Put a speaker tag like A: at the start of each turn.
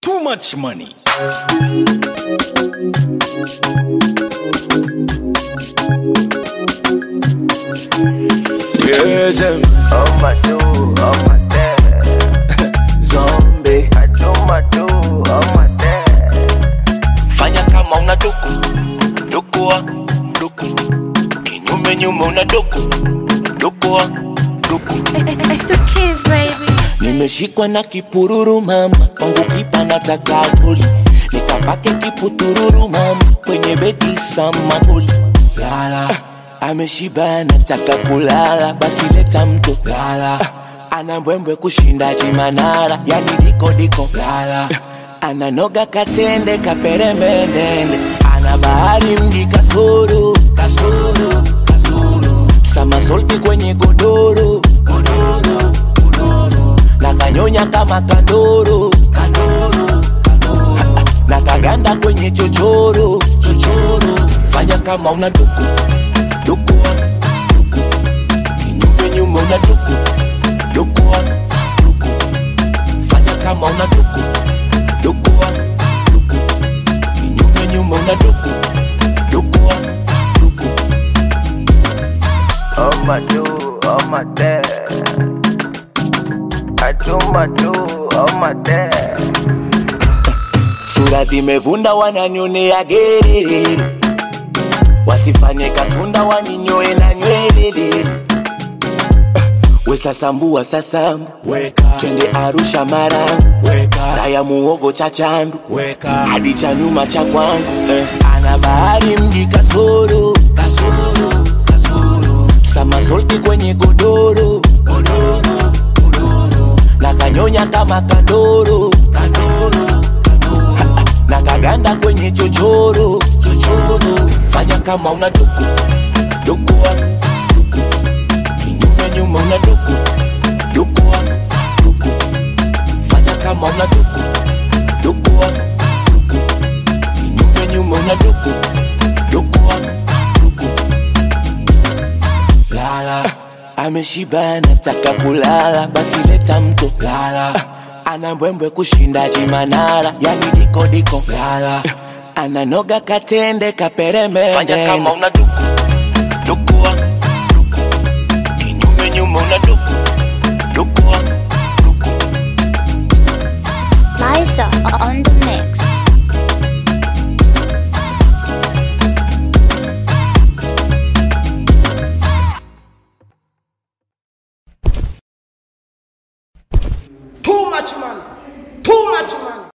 A: Too much money. Yes, um,
B: Oh my do, oh my dad.
A: zombie.
B: I do my do, oh my dad.
C: fanya kama una duku dukua duku kinyume nyume una duku dukua duku
D: It's the kids, baby.
C: nimeshikwa na kipururu mama kwangu kipa nataka goli nikapake kiputururu mama kwenye bedi samahuli lala ameshiba nataka kulala basi leta mto lala ana mbwembwe kushinda chimanala yani diko diko lala ananoga katende kaperemendende ana bahari mji kasoro kasoro kasoro samasolti kwenye godoro godoro godoro na kanyonya kama kandoro kandoro kandoro na kaganda kwenye chochoro chochoro fanya kama una duku dukua duku kinyume nyume una duku dukua duku fanya kama una duku dukua duku kinyume nyume una duku dukua duku
B: Oh my do, oh my dad. I do my do, oh my dad.
C: sura zimevunda wananionea gerere wasifanye katunda waninyoe na nywelele wesasambua sasambu twende arusha marangu raya muogo cha chandu hadi cha nyuma cha kwangu eh. ana bahari mji kasoro kasoro kasoro samasolti kwenye godoro godoro godoro na kanyonya kama kandoro kandoro kandoro na kaganda kwenye chochoro chochoro fanya kama una duku dukua duku kinyume nyuma una duku dukua duku fanya kama una duku dukua duku kinyume nyuma una duku dukua duku lala ameshiba nataka kulala basi leta mto lala ana mbwembwe kushinda chimanala yani diko diko lala ananoga katende kaperemende
A: Fanya kama
C: una duku dukua duku kinyume nyume una duku dukua duku
D: Liza on the mix.